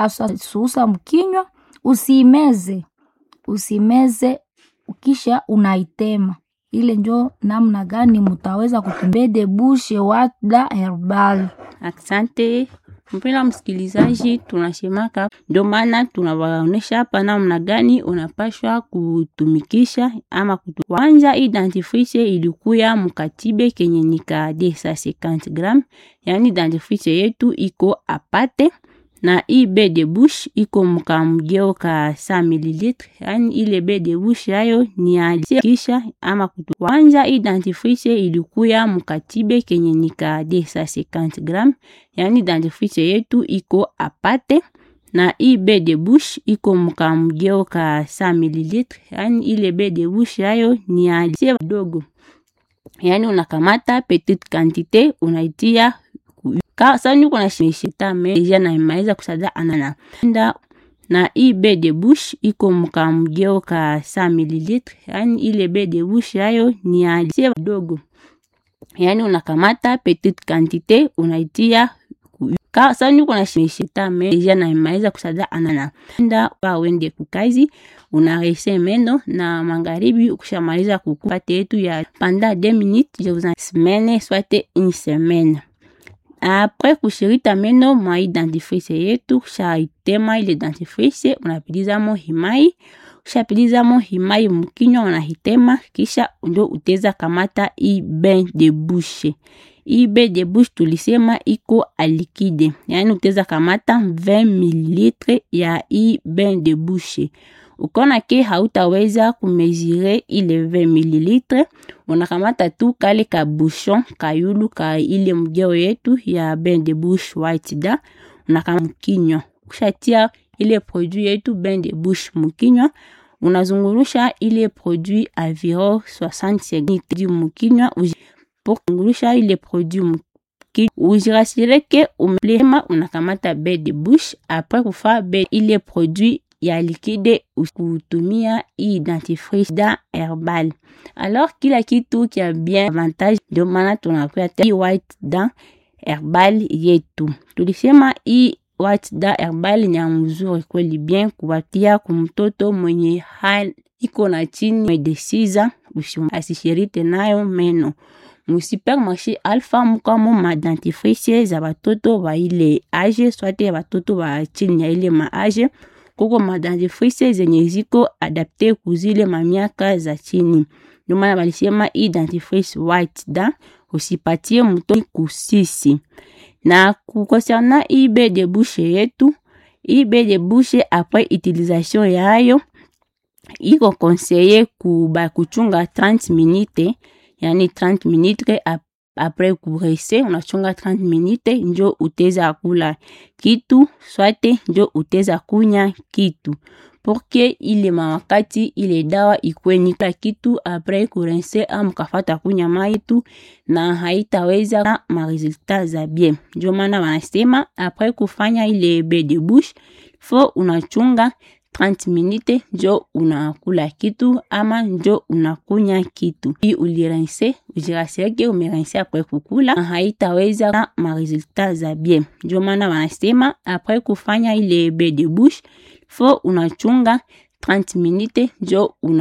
susa mkinywa, usiimeze, usimeze kisha unaitema. Ile njo namna gani mutaweza kutumia de bushe wada herbal. Asante mpenda msikilizaji, tunasemaka ndio maana tunawaonesha hapa namna gani unapashwa kutumikisha ama kutu. Kwanza hii dentifrice ilikuya mukatibe kenye nika 250 gram, yani dentifrice yetu iko apate na hii be de bouche iko mkamgeo ka 100 ml, yani ile be de bouche yayo ni alikisha ama kutu. Kwanza hii dentifrice ilikuya mukatibe kenye nika 250 gram, yani dentifrice yetu iko apate na hii be de bouche iko mkamgeo ka 100 ml, yani ile be de bouche yayo ni alisie dogo, yani unakamata petite quantité unaitia sasa uko na shita me deja na imaliza kusada anana nda na hii be de bouche iko mkamgeo ka 100 ml, yani ile be de bouche yayo ni alisie dogo, yani unakamata petite quantité unaitia sasa uko na shita me deja na imaliza kusada anana nda wende kukazi unarese meno na magharibi ukishamaliza kukupate yetu ya panda 2 minutes je vous en semaine soit une semaine apres kushirita meno mwa dentifrice yetu, kushaitema ile dentifrice unapilizamo himai, ushapilizamo himai mkinywa unahitema, kisha ndo uteza kamata i bain de bouche. I bain de bouche tulisema iko alikide, yani uteza kamata 20 ml ya i bain de bouche ukona ke hautaweza kumezire ile 20 ml, unakamata tu kale ka bouchon kayulu ka ile mgeo yetu ya bain de bouche white da unakama mkinywa. Ukishatia ile produit yetu bain de bouche mkinywa, unazungurusha ile produit environ 60 secondes mkinywa pour kungurusha ile produit mkinywa ujirasire ke umelema, unakamata bain de bouche apres kufa bain ile produit ya likide kutumia hii dentifrice da herbal. Alors kila kitu kia bien avantage, ndio maana tunakuya hii white da herbal yetu. Tulisema hii white da herbal ni mzuri kweli, bien kuwatia kumtoto mwenye hali iko na chini de siza, asishirite nayo meno musupermarché Alpha mukamo ma dentifrice za batoto ba ile age swate batoto ba chini ya ile ma age kuko madentifrice zenye ziko adapte kuzile mamiaka za chini. Ndio maana balisema hii dentifrice white da usipatie mtoto kusisi. Na kukonserna hii bain de bouche yetu, hii bain de bouche après utilisation yayo iko conseiller kuba kuchunga 30 minutes, yani 30 minutes apres kurese unachunga 30 minute njo uteza kula kitu swate njo uteza kunya kitu porque ile mawakati ile dawa ikwenika kitu apres kurense ama kafata kunya mai tu na haitaweza na maresultat za bien. Njo maana wanasema apres kufanya ile bain de bouche fo unachunga 30 minute njo unakula kitu ama njo unakunya kitu. Hii ulirense ujirasireke umerense apres kukula na haitaweza na maresultat za bien. Njo maana wanasema apres kufanya ile bain de bouche fo unachunga 30 minute njo una